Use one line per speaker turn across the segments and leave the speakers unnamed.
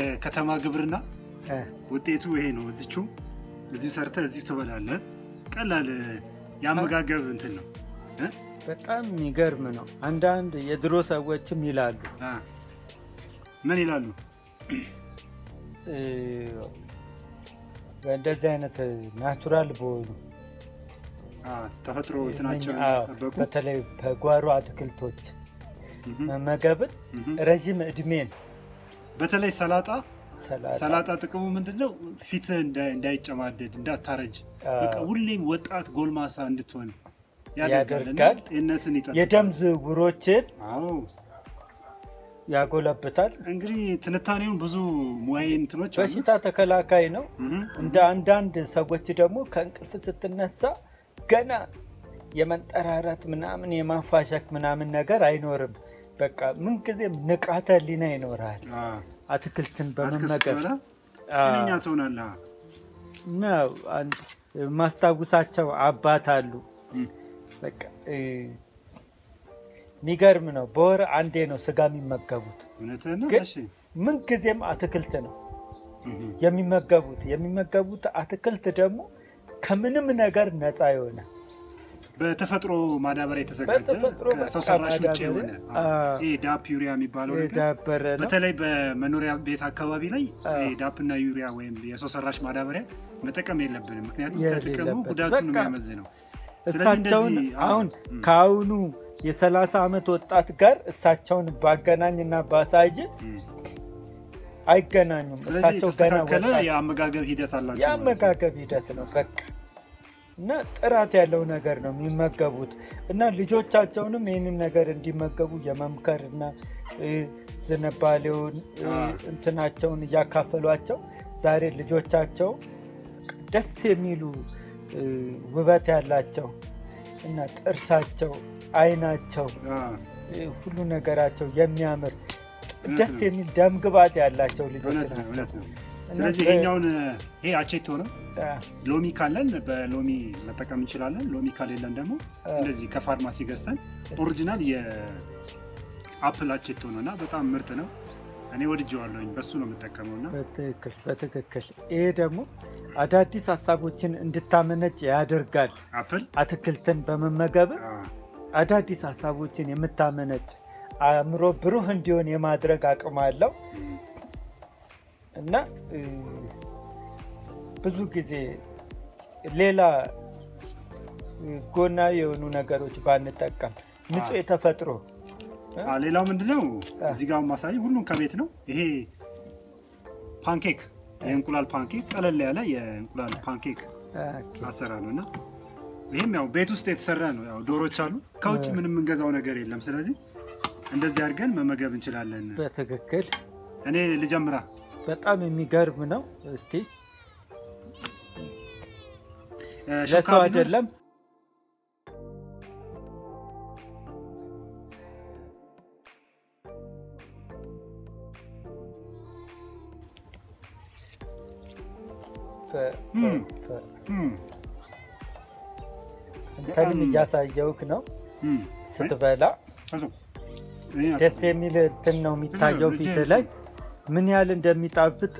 የከተማ ግብርና
እ፣
ውጤቱ ይሄ ነው። እዚቹ እዚሁ ሰርተህ እዚሁ ትበላለህ። ቀላል የአመጋገብ እንትን ነው እ?
በጣም የሚገርም ነው። አንዳንድ የድሮ ሰዎችም ይላሉ
አ። ምን ይላሉ?
እ፣ በእንደዚህ አይነት ናቹራል በሆኑ
አ፣ ተፈጥሮ እንትናቸው
አዎ፣
ጠበቁ
በተለይ በጓሮ አትክልቶች
እህ፣
መመገብን
እህ።
ረዥም እድሜን
በተለይ ሰላጣ
ሰላጣ
ሰላጣ ጥቅሙ ምንድን ነው? ፊትህ እንዳይ- እንዳይጨማደድ እንዳታረጅ፣
አዎ።
በቃ ሁሌም ወጣት ጎልማሳ እንድትሆን ያደርጋል እና
ያደርጋል።
ጤንነትን ይጠብቃል።
የደም ዝውውሮችን
አዎ
ያጎለብታል።
እንግዲህ ትንታኔውን ብዙ ሙያዊ እንትኖች አሉት።
በሽታ ተከላካይ ነው።
እህ፣
እንደ አንዳንድ ሰዎች ደግሞ ከእንቅልፍ ስትነሳ ገና የመንጠራራት ምናምን የማፋሸክ ምናምን ነገር አይኖርም። በቃ ምንጊዜም ንቃተ ህሊና ይኖራል።
አ፣
አትክልትን
አትክልት
በመመገብ
ስትበላ
አዎ።
ጤነኛ ትሆናለህ።
ነው። አንድ ማስታውሳቸው አባት አሉ።
እም፣
በቃ እ፣ የሚገርም ነው። በወር አንዴ ነው ስጋ የሚመገቡት።
እውነትህን ነው።
ግን
እሺ።
ምንጊዜም አትክልት ነው
እህ፣
የሚመገቡት። የሚመገቡት አትክልት ደግሞ ከምንም ነገር ነፃ የሆነ
በተፈጥሮ ማዳበሪያ የተዘጋጀ
በተፈጥሮ
ከሰው
በቃ
ሰራሽ ውጭ
ማዳበሪያ፣
የሆነ
አዎ።
ይሄ ዳፕ ዩሪያ የሚባለው ነገር
የዳበረ ነው።
በተለይ በመኖሪያ ቤት አካባቢ ላይ
አዎ።
ይሄ ዳፕና ዩሪያ ወይም የሰው ሰራሽ ማዳበሪያ መጠቀም የለብንም። ምክንያቱም
የሌለበት
ከጥቅሙ ጉዳቱን ነው
በቃ
የሚያመዝነው። ስለዚህ
እሳቸውን
እንደዚህ
አሁን
እም፣
ከአሁኑ የሰላሳ ዓመት ወጣት ጋር እሳቸውን ባገናኝና ባሳይ
እም።
አይገናኙም።
ስለዚህ
እሳቸው ገና
የተስተካከለ
ወጣት
የአመጋገብ ሂደት አላቸው ማለት ነው።
የአመጋገብ ሂደት ነው በቃ እና ጥራት ያለው ነገር ነው የሚመገቡት እና ልጆቻቸውንም ይህንን ነገር እንዲመገቡ የመምከር እና እ፣ ዝንባሌውን እ፣
አ።
እንትናቸውን እያካፈሏቸው ዛሬ ልጆቻቸው ደስ የሚሉ እ፣ ውበት ያላቸው እና ጥርሳቸው፣ አይናቸው፣
አ፣
እ፣ ሁሉ ነገራቸው የሚያምር
እውነት
ደስ
ነው።
የሚል ደም ግባት ያላቸው ልጆች
እውነት ነው፣
ናቸው።
እውነት ነው።
እና
ስለዚህ
በ-
ይሄኛውን ይሄ አቼቶ ነው።
አ፣
ሎሚ ካለን በሎሚ መጠቀም እንችላለን። ሎሚ ከሌለን ደግሞ
አ፣
እንደዚህ ከፋርማሲ ገዝተን ኦሪጂናል የአፕል አቼቶ ነው እና በጣም ምርጥ ነው። እኔ ወድጀዋለሁኝ። በሱ ነው የምጠቀመው እና
በትክክል በትክክል። ይሄ ደግሞ አዳዲስ ሀሳቦችን እንድታመነጭ ያደርጋል።
አፕል
አትክልትን በመመገብ
አ፣
አዳዲስ ሀሳቦችን የምታመነጭ አእምሮ ብሩህ እንዲሆን የማድረግ አቅም አለው እና እ፣ ብዙ ጊዜ ሌላ እ፣ ጎናዊ የሆኑ ነገሮች ባንጠቀም ንጹህ የተፈጥሮ
አ፣ ሌላው ምንድነው
አ።
እዚህ ጋር ማሳይ ሁሉም ከቤት ነው። ይሄ ፓንኬክ የእንቁላል ፓንኬክ ቀለል ያለ የእንቁላል ፓንኬክ
ኦኬ፣
አሰራር ነው እና ይህም ያው ቤት ውስጥ የተሰራ ነው። ያው ዶሮች አሉ። ከውጭ
እ።
ምንም የምንገዛው ነገር የለም። ስለዚህ እንደዚህ አድርገን መመገብ እንችላለን።
በትክክል
እኔ ልጀምራ።
በጣም የሚገርም ነው። እስቲ
እ፣ ሾካ
ለሰው
ቢኖር-
አይደለም ተ-
እም።
ተ-
እም፣
እንትንም
በጣም-
እያሳየውክ ነው
እም።
ስትበላ
አይዞህ። እኔ
ደስ የሚል እንትን ነው የሚታየው
ልጄ-
ፊት ላይ ምን ያህል እንደሚጣፍጥ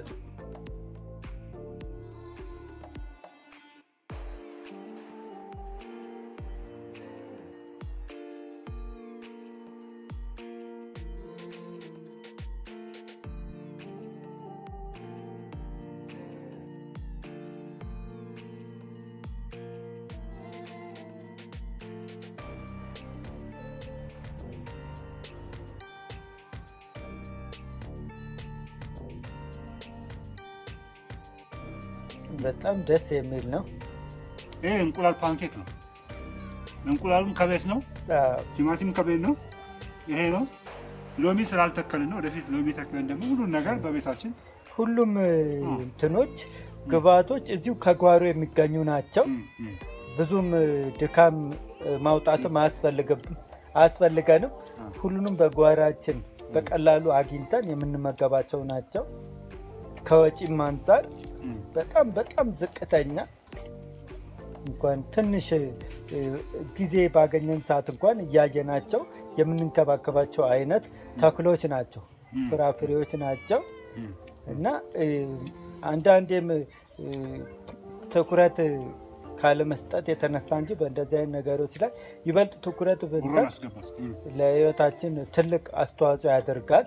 በጣም ደስ የሚል ነው።
ይሄ እንቁላል ፓንኬክ ነው። እንቁላሉም ከቤት ነው።
አዎ፣
ቲማቲም ከቤት ነው። ይሄ ነው። ሎሚ ስላልተከልን ነው። ወደፊት ሎሚ ተክለን ደግሞ ሁሉን ነገር በቤታችን
ሁሉም እ,
አ።
እንትኖች ግብአቶች እዚሁ ከጓሮ የሚገኙ ናቸው።
እም፣ እም።
ብዙም እ, ድካም እ, ማውጣትም አያስፈልግም አያስፈልገንም።
አ።
ሁሉንም በጓራችን በቀላሉ አግኝተን የምንመገባቸው ናቸው። ከወጪም አንጻር
እም።
በጣም በጣም ዝቅተኛ እንኳን ትንሽ እ, ጊዜ ባገኘን ሰዓት እንኳን እያየናቸው የምንንከባከባቸው አይነት ተክሎች ናቸው፣
እም።
ፍራፍሬዎች ናቸው።
እም።
እና እ፣ አንዳንዴም እ፣ ትኩረት ካለመስጠት የተነሳ እንጂ በእንደዚህ አይነት ነገሮች ላይ ይበልጥ ትኩረት
ጉሮ
ብንሰጥ
ማስገባት እም።
ለህይወታችን ትልቅ አስተዋጽኦ ያደርጋል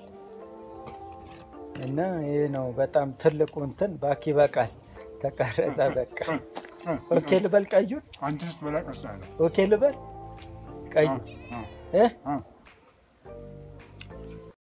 እና ይህ ነው በጣም ትልቁ እንትን ባክ ይበቃል። ተቀረጸ በቃ
እ፣
ኦኬ ልበል ቀዩን
አንድ ሶስት በላይ ቀስ አለ
ኦኬ ልበል ቀዩ
አ፣ አ፣
እ?
አ።